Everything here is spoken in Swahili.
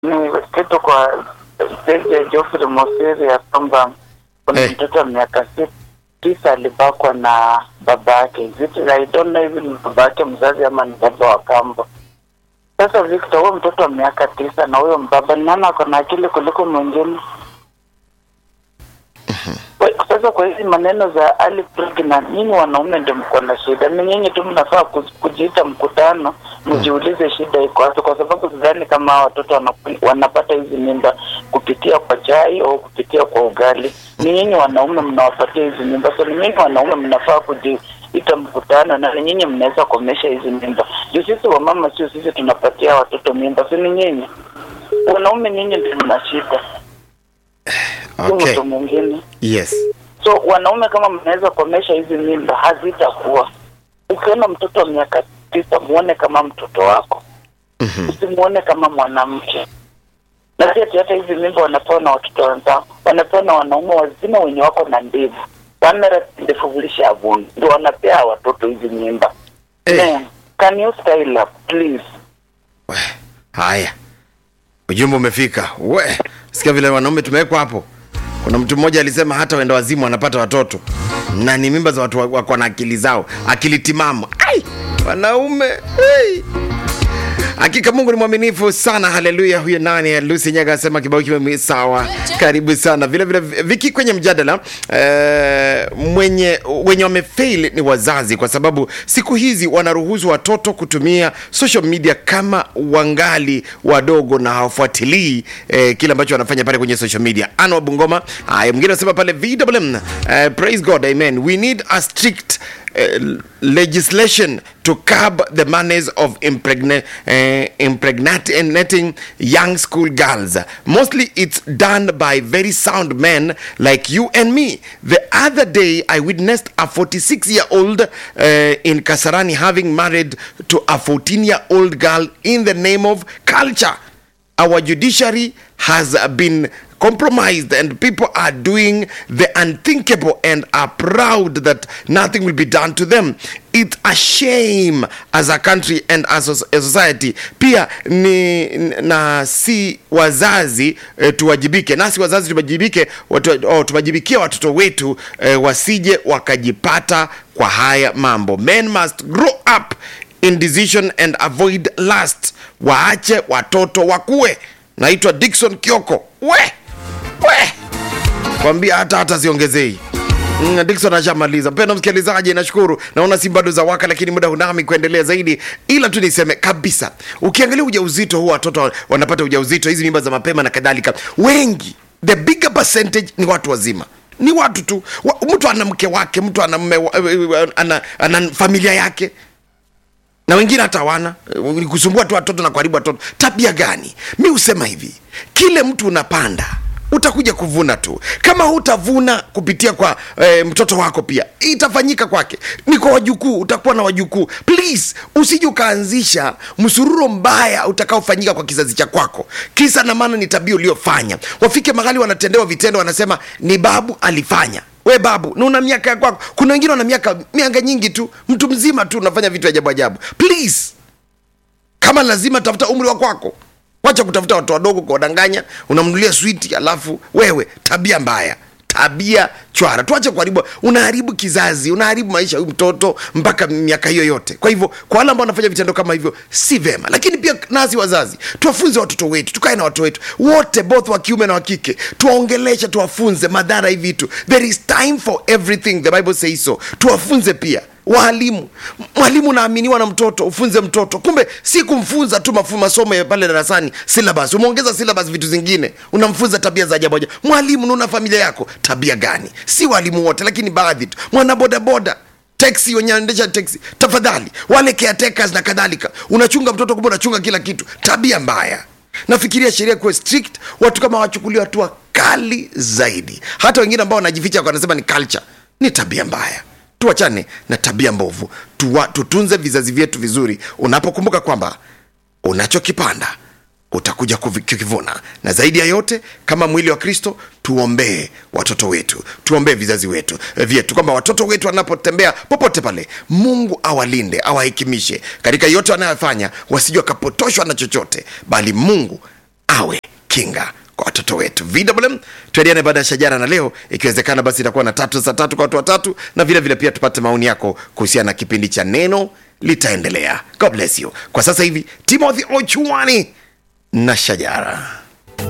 ni kitu kwa stage ya Geoffrey Mosiri ya kwamba kuna Eh. mtoto wa miaka si- tisa alibakwa na baba yake. Is it- I don't know even ni baba yake mzazi ama ni baba wa kambo. Sasa Victor, huyo mtoto wa miaka tisa na huyo mbaba ni nani ako na akili kuliko mwingine? Kwa- Sasa kwa hizi maneno za early pregnant, nyinyi wanaume ndio mko na shida. Ni nyinyi tu mnafaa ku- kujiita mkutano, mjiulize shida iko wapi, kwa sababu sidhani kama hawa watoto wanaku- wanapata hizi mimba kupitia kwa chai au kupitia kwa ugali. Ni nyinyi wanaume mnawapatia hizi mimba, so ni nyinyi wanaume mnafaa kujiita mkutano, na ni nyinyi mnaweza komesha hizi mimba. Juu sisi wamama, sio sisi tunapatia watoto mimba, si ni nyinyi wanaume, nyinyi ndio mna shida, si Okay. mtu mwingine. Yes. So wanaume kama mnaweza kuomesha hizi mimba hazitakuwa. Ukiona mtoto wa miaka tisa, muone kama mtoto wako, Mhm. usimuone kama mwanamke. Na si ati hata hizi mimba wanapewa na watoto wenzao, wanapewa na wanaume wazima wenye wako na ndevu wamera ndefuvulisha avuni, ndio wanapea watoto hizi mimba. Eh. Man, can you style up please? We, haya ujumbe umefika we sikia vile wanaume tumewekwa hapo kuna mtu mmoja alisema hata wenda wazimu wanapata watoto na ni mimba za watu wa- wako na akili zao akili timamu ai wanaume hey. hakika mungu ni mwaminifu sana haleluya huyo nani lusi nyaga asema kibao kiwe sawa karibu sana vile vile viki kwenye mjadala eh, mwenye wenye wamefail ni wazazi kwa sababu siku hizi wanaruhusu watoto kutumia social media kama wangali wadogo na hawafuatilii eh, kile ambacho wanafanya pale kwenye social media ana wa bungoma haya mwingine anasema pale vwm eh, praise god amen we need a strict uh, legislation to curb the manners of impregna- uh, impregnating young school girls. Mostly it's done by very sound men like you and me. The other day, I witnessed a 46 year old uh, in Kasarani having married to a 14 year old girl in the name of culture our judiciary has been compromised and people are doing the unthinkable and are proud that nothing will be done to them it's a shame as a country and as a society pia ni na si wazazi eh, tuwajibike nasi wazazi tuwajibike watu, oh, tuwajibikie watoto wetu eh, wasije wakajipata kwa haya mambo men must grow up in decision and avoid lust waache watoto wakue naitwa dikson kioko we we kwambia hata hata siongezei Mm, Dickson ashamaliza. Mpendwa msikilizaji, nashukuru. Naona si bado za waka, lakini muda hunami kuendelea zaidi, ila tu niseme kabisa, ukiangalia ujauzito huu, watoto wanapata ujauzito, hizi mimba za mapema na kadhalika, wengi, the bigger percentage ni watu wazima ni watu tu wa, mtu ana mke wake, mtu ana, mme, wa- ana, ana familia yake na wengine hata wana kusumbua tu watoto na kuharibu watoto. Tabia gani? Mi husema hivi, kile mtu unapanda utakuja kuvuna tu. Kama hutavuna kupitia kwa e, mtoto wako, pia itafanyika kwake. Ni kwa wajukuu, utakuwa na wajukuu. Please usije ukaanzisha msururo mbaya utakaofanyika kwa kizazi cha kwako. Kisa na maana ni tabia uliyofanya. Wafike mahali wanatendewa vitendo, wanasema ni babu alifanya we babu na una miaka ya kwako kuna wengine wana miaka miaka nyingi tu mtu mzima tu unafanya vitu ajabu ajabu please kama lazima tafuta umri wa kwako wacha kutafuta watu wadogo kuwadanganya unamnulia switi alafu wewe tabia mbaya tabia chwara tuache kuharibu unaharibu kizazi unaharibu maisha ya huyu mtoto mpaka miaka hiyo yote kwa hivyo kwa wale ambao wanafanya vitendo kama hivyo si vema lakini pia nasi wazazi tuwafunze watoto wetu tukae na watoto wetu wote both wa kiume na wa kike tuwaongeleshe tuwafunze madhara hivi vitu there is time for everything the bible says so tuwafunze pia waalimu mwalimu unaaminiwa na mtoto ufunze mtoto kumbe si kumfunza tu mafu masomo ya pale darasani syllabus umeongeza syllabus vitu zingine unamfunza tabia za ajabu ajabu mwalimu nauna familia yako tabia gani si walimu wote lakini baadhi tu mwana bodaboda teksi wenye anaendesha teksi tafadhali wale caretakers na kadhalika unachunga mtoto kumbe unachunga kila kitu tabia mbaya nafikiria sheria kuwe strict watu kama wachukuliwa hatua kali zaidi hata wengine ambao wanajificha wanasema ni culture ni tabia mbaya tuachane na tabia mbovu Tuwa, tutunze vizazi vyetu vizuri unapokumbuka kwamba unachokipanda utakuja kuvi- kukivuna na zaidi ya yote kama mwili wa kristo tuombee watoto wetu tuombee vizazi wetu eh, vyetu kwamba watoto wetu wanapotembea popote pale mungu awalinde awahekimishe katika yote wanayofanya wasije wakapotoshwa na chochote bali mungu awe kinga kwa watoto wetu vwm tuendeane baada ya shajara na leo ikiwezekana basi itakuwa na tatu saa tatu kwa watu watatu na vile vile pia tupate maoni yako kuhusiana na kipindi cha neno litaendelea god bless you kwa sasa hivi timothy ochuani na shajara